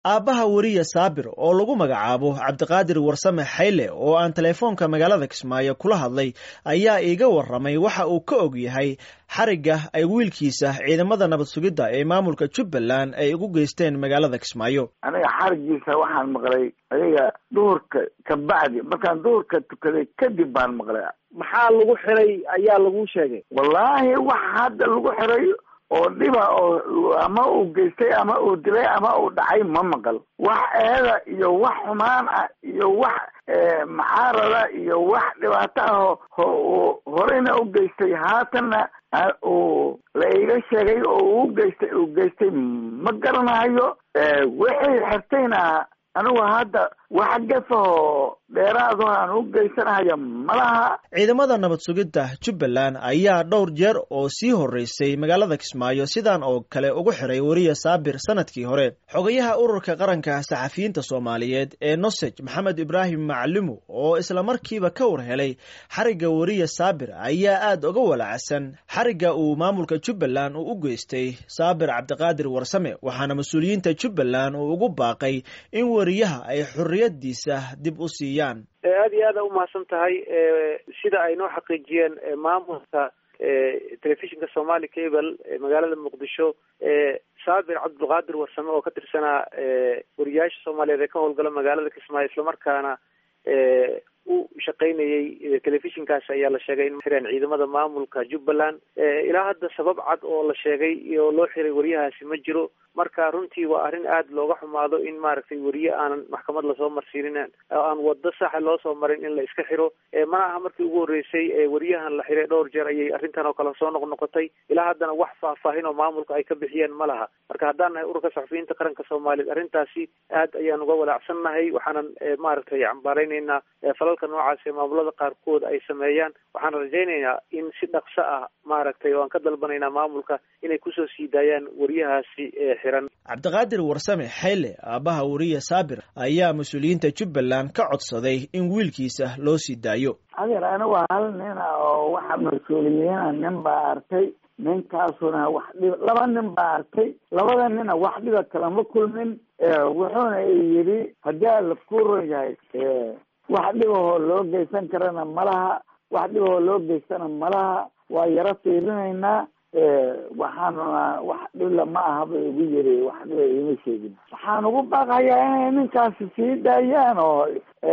aabbaha weriye saabir oo lagu magacaabo cabdiqaadir warsame xayle oo aan teleefoonka magaalada kismaayo kula hadlay ayaa iiga warramay waxa uu ka og yahay xarigga ay wiilkiisa ciidamada nabad sugidda ee maamulka jubbaland ay ugu geysteen magaalada kismaayo aniga xarigiisa waxaan maqlay adiga duhurka kabacdi markaan duhurka tukaday kadib baan maqlay maxaa lagu xiray ayaa lagu sheegay wallaahi wax hadda lagu xiray oo dhiba oo ama uu geystay ama uu dilay ama uu dhacay ma maqal wax eeda iyo wax xumaan ah iyo wax macaarada iyo wax dhibaato ah oo horeyna u geystay haatanna uu la iga sheegay oo uu geystay uu geystay ma garanayo wixii xirtayna anigu hadda wax gafahoo dheeraado aan u geysanayo malaha ciidamada nabad sugidda jubbaland ayaa dhowr jeer oo sii horreysay magaalada kismaayo sidan oo kale ugu xiray weriye saabir sanadkii hore xogayaha ururka qaranka saxafiyiinta soomaaliyeed ee nosej maxamed ibraahim macalimu oo isla markiiba ka war helay xarigga weriye saabir ayaa aad uga walacsan xarigga uu maamulka jubbaland uu u geystay saabir cabdiqaadir warsame waxaana mas-uuliyiinta jubbaland uu ugu baaqay in weriyaha ay xorriyadiisa dib u siiyaan aada iyo aada umahadsan tahay sida ay noo xaqiijiyeen maamulka telefishinka somali cable magaalada muqdisho saabir cabdulqaadir warsame oo ka tirsanaa wariyaasha soomaaliyeed ee ka howlgala magaalada kismaayo islamarkaana u shaqaynayay telefishinkaas ayaa la sheegay in xireen ciidamada maamulka jubbaland ilaa hadda sabab cad oo la sheegay oo loo xiray wariyahaasi ma jiro marka runtii waa arrin aada looga xumaado in maaragtay weriye aanan maxkamad lasoo marsiinin aan wado saxa loo soo marin in la iska xiro mana aha markii ugu horreysay weriyahan la xiray dhowr jeer ayay arrintan oo kale soo noqnoqotay ilaa haddana wax faahfaahin oo maamulka ay ka bixiyeen ma laha marka haddaan nahay ururka saxufiyiinta qaranka soomaaliyeed arrintaasi aad ayaan uga walaacsannahay waxaanan maaragtay cambaaraynaynaa falalka noocaas ee maamulada qaarkood ay sameeyaan waxaan rajaynaynaa in si dhaqso ah maaragtay oo aan ka dalbanaynaa maamulka inay kusoo sii daayaan weriyahaasi xiran cabdiqaadir warsame xayle aabbaha weriye saabir ayaa mas-uuliyiinta jubbaland ka codsaday in wiilkiisa loo sii daayo adeer anigu hal nina oo waxa mas-uuliyiina nin baa arkay ninkaasuna wax dhib laba nin baa arkay labada nina wax dhiba kalama kulmin wuxuuna yidhi haddii ala ku ron yahay wax dhibahoo loo geysan karana malaha wax dhibahoo loo geystana malaha waa yaro fiirinaynaa waxaanuna wax dhibla ma aha ba igu yiri wax dhiba iima sheegin waxaan ugu baaqayaa inay ninkaasi sii daayaan oo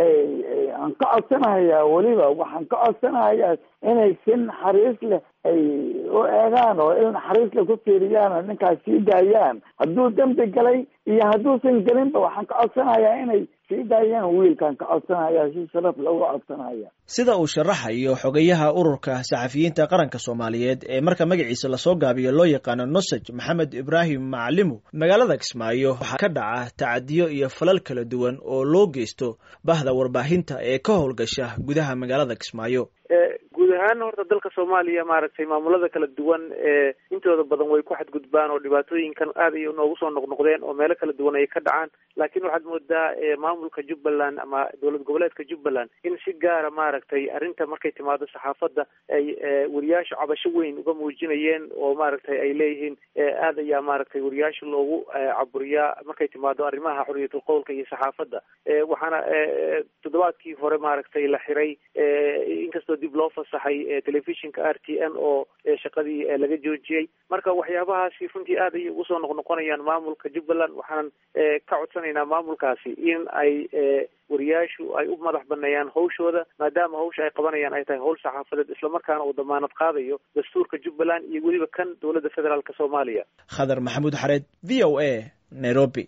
aan ka codsanahayaa weliba waxaan ka codsanahayaa inay si naxariis leh ay u eegaan oo il naxariis leh ku fiiriyaan oo ninkaas sii daayaan hadduu dembi galay iyo hadduusan gelinba waxaan ka codsanayaa inay sii daayaan wiilkaan ka codsanaya si sharaf looga codsanaya sida uu sharaxayo xogayaha ururka saxafiyiinta qaranka soomaaliyeed ee marka magaciisa lasoo gaabiyo loo yaqaano nosej maxamed ibraahim macalimu magaalada kismaayo waxaa ka dhaca tacadiyo iyo falal kala duwan oo loo geysto bahda warbaahinta ee ka howlgasha gudaha magaalada kismaayo guud ahaan horta dalka soomaaliya maaragtay maamulada kala duwan ee intooda badan way ku xadgudbaan oo dhibaatooyinkan aad ay noogu soo noqnoqdeen oo meelo kala duwan ay ka dhacaan laakiin waxaad moodaa maamulka jubbaland ama dowlad goboleedka jubbaland in si gaara maaragtay arrinta markay timaado saxaafadda ay wariyaasha cabasho weyn uga muujinayeen oo maaragtay ay leeyihiin aad ayaa maaragtay wariyaasha loogu caburiyaa markay timaado arrimaha xorriyatul qowlka iyo saxaafadda waxaana toddobaadkii hore maaragtay la xiray inkastoo dib loo fasaxay telefishinka r t n oo shaqadii laga joojiyey marka waxyaabahaasi runtii aad ayay ugu soo noqnoqonayaan maamulka jubbaland waxaanan ka codsanaynaa maamulkaasi in ay wariyaashu ay u madax baneeyaan hawshooda maadaama hawsha ay qabanayaan ay tahay hawl saxaafadeed islamarkaana uu damaanad qaadayo dastuurka jubbaland iyo weliba kan dowladda federaalk soomaaliya khadar maxamuud xareed v o a nairobi